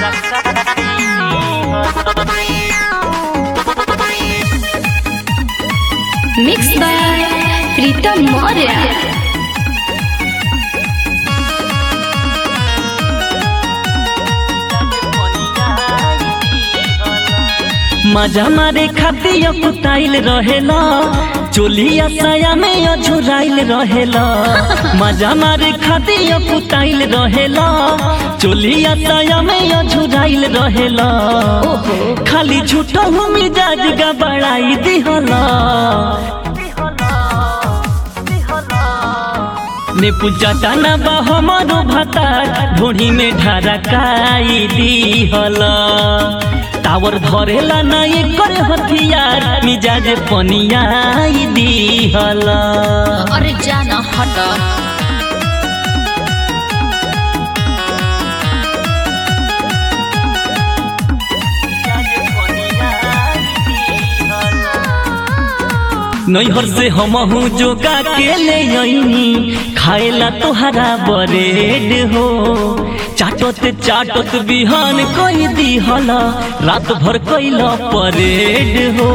mix by प्रीतम मौर्य मजा मारे खातिर कुताइल रहेला चोलिया साया में अझुराइल रहेला मजा मारे खातिर कुताइल रहेला चोलिया साया में अझुराइल रहेला खाली झूठो मिजाज गबड़ाई दिहला ने पूजा टाना बा हमारो भाता ढोढ़ी में ढारकाई दिहला टावर धरेला ना एकर हथियार मिजाज पनियाई दिहला अरे जाना हट नैहर से हमहू जोगा के ले अइनी खाएला तोहरा बरेड हो चाटत चाटत बिहान कई दिहला रात भर कैला परेड हो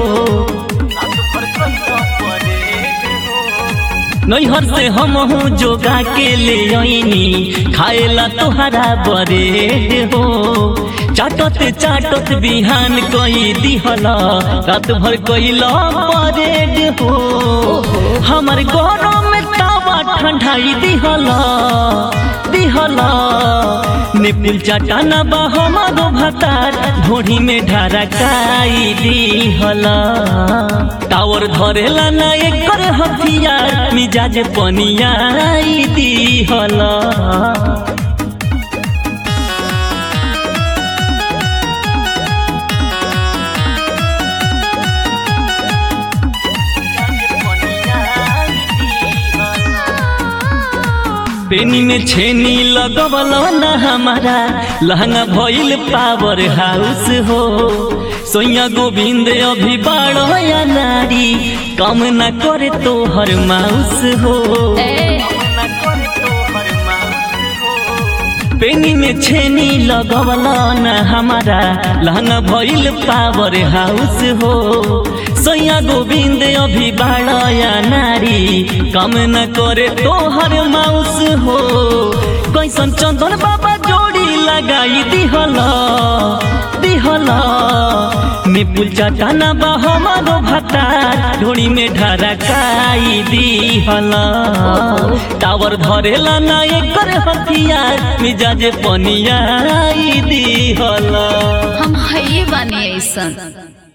नैहर से हमहू जोगा के ले अइनी खाएला तोहरा बरेड हो चाटत चाटत बिहान कई दिहला रात भर कैला परेड हो हमर गरम में तावा ठंडाई दिहला दिहला निपुल चटाना बा हमारो भातार ढोढ़ी में ढारकाई दिहला टावर धरेला ना एकर हथियार मिजाज पनियाई दिहला पेनी में छेनी लगवल न हमारा लहंगा भइल पावर हाउस हो सोया गोविंद अभी बाड़ो या नारी कम न करे तो हर माउस हो पेनी में छेनी लगवल न हमारा लहंगा भइल पावर हाउस हो सोया गोविंद अभी बाड़या नारी कम न करे तोहर माउस हो कैसन चंदन बाबा जोड़ी लगाई दिहला दिहला निपुल चटाना बा हमारो भातार ढोड़ी में ढारकाई दिहला टावर धरेला ना एकर हथियार मिजाज पनियाई दिहला हम है बानी ऐसन